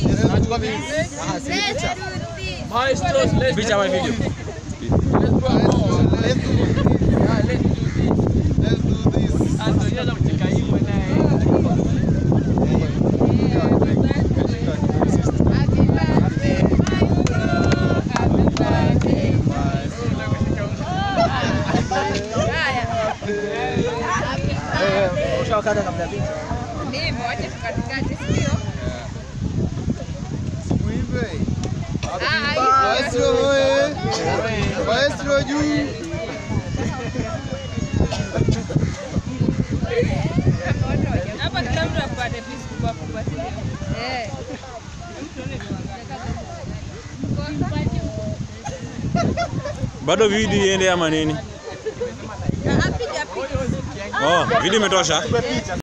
Nachukua mimi. Ah, si picha. Maestros, let's Picha ama video? let's go home. Let's do this. Yeah, let's do this. Let's do this. Antonio mcheka hivyo naye. Ushawakata kabla picha. Muimbe. Maestro oye. Maestro juu. Hapa kila mtu apate piece kubwa kubwa, si ndio? Bado video iende ama nini? Ah, piga picha. Oh, video imetosha.